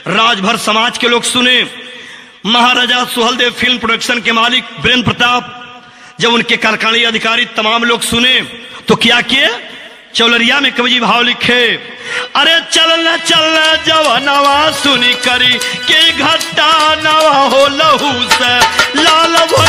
राजभर समाज के लोग सुने महाराजा सुहलदेव फिल्म प्रोडक्शन के मालिक वीरेंद्र प्रताप जब उनके कारखानी अधिकारी तमाम लोग सुने तो क्या किए चौलरिया में कवि जी भाव लिखे अरे चलना चलना जवानवा सुनी करी के घट्टा नवा हो लहू से लाल भइल